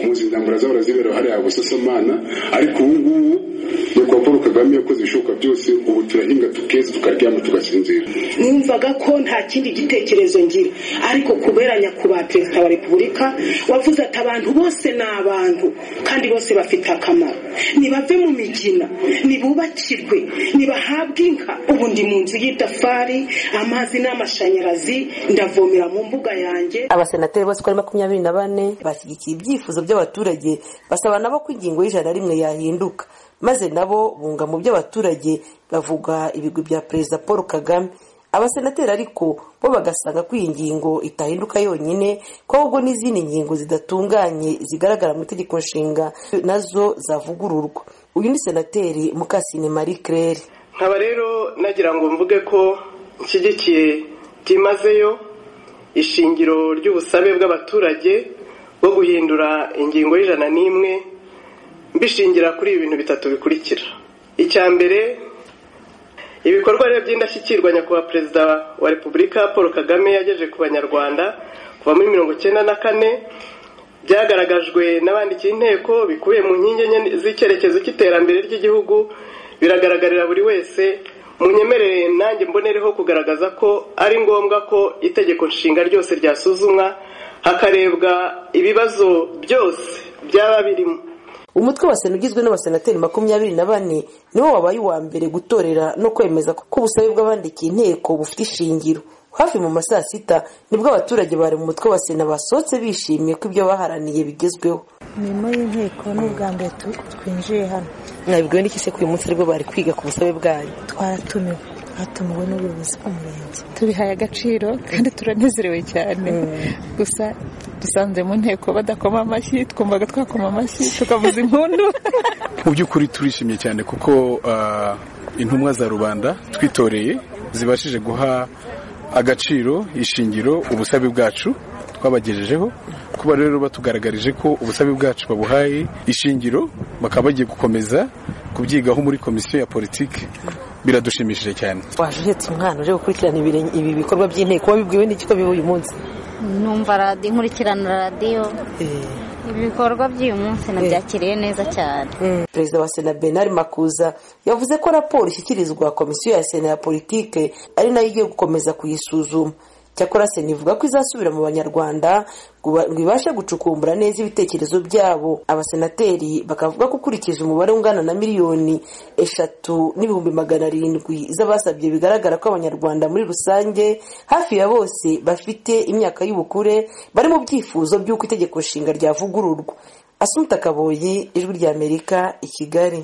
yakoze intambara z'abara zibera hariya busasamana ariko ubu ngubu nuko paul kagame yakoze ibishoboka byose ubu turahinga tukeza tukaryama tugasinzira numvaga ko nta kindi gitekerezo ngira ariko kubera nyakubahwa perezida wa repubulika wavuze ati abantu bose ni abantu kandi bose bafite akamaro nibave mu migina nibubakirwe nibahabwe inka ubu ndi mu nzu y'itafari amazi n'amashanyarazi ndavomera mu mbuga yanjye abasenateri bose uko ari makumyabiri na bane bashyigikiye ibyifuzo by'abaturage basaba nabo ko ingingo y'ijana rimwe yahinduka maze nabo bunga mu by'abaturage bavuga ibigwi bya perezida paul kagame abasenateri ariko bo bagasanga ko iyi ngingo itahinduka yonyine ko ahubwo n'izindi ngingo zidatunganye zigaragara mu itegeko nshinga nazo zavugururwa uyu ni senateri mukasine marie claire nkaba rero nagira ngo mvuge ko nshyigikiye byimazeyo ishingiro ry'ubusabe bw'abaturage bwo guhindura ingingo y'ijana n'imwe mbishingira kuri ibi bintu bitatu bikurikira icya mbere ibikorwa rero by'indashyikirwa nyakubahwa perezida wa repubulika paul kagame yagejeje ku banyarwanda kuva muri mirongo icyenda na kane byagaragajwe n'abandikiye inteko bikubiye mu nkingi enye z'icyerekezo cy'iterambere ry'igihugu biragaragarira buri wese munyemerere nanjye mbonereho kugaragaza ko ari ngombwa ko itegeko nshinga ryose ryasuzumwa hakarebwa ibibazo byose byaba birimo umutwe wa sena ugizwe n'abasenateri makumyabiri na bane niwo wabaye uwa mbere gutorera no kwemeza ko ubusabe bw'abandikiye inteko bufite ishingiro hafi mu ma saa sita nibwo abaturage bari mu mutwe wa sena basohotse bishimiye ko ibyo baharaniye bigezweho imirimo y'inteko ni ubwa mbere twinjiye hano mwabibwiwe n'iki se ko uyu munsi aribwo bari kwiga ku busabe bwayo twaratumiwe hatumiwe n'ubuyobozi bw'umurenge tubihaye agaciro kandi turanezerewe cyane gusa dusanze mu nteko badakoma amashyi twumvaga twakoma amashyi tukavuza impundu mu by'ukuri turishimye cyane kuko intumwa za rubanda twitoreye zibashije guha agaciro ishingiro ubusabe bwacu twabagejejeho kuba rero batugaragarije ko ubusabe bwacu babuhaye ishingiro bakaba bagiye gukomeza kubyigaho muri komisiyo ya politiki biradushimishije cyane waje uhetse umwana uje gukurikirana ibi bikorwa by'inteko wabibwiwe n'iki ko biba uyu munsi numva radiyo nkurikirana radiyo ibikorwa by'uyu munsi nabyakiriye neza cyane perezida wa sena benari makuza yavuze ko raporo ishyikirizwa komisiyo ya sena ya politike ari nayo igiye gukomeza kuyisuzuma cyakora sena ivuga ko izasubira mu banyarwanda ngo ibashe gucukumbura neza ibitekerezo byabo abasenateri bakavuga ko ukurikiza umubare ungana na miliyoni eshatu n'ibihumbi magana arindwi z'abasabye bigaragara ko abanyarwanda muri rusange hafi ya bose bafite imyaka y'ubukure bari mu byifuzo by'uko itegeko nshinga ryavugururwa asunika kaboyi ijwi ry'amerika i kigali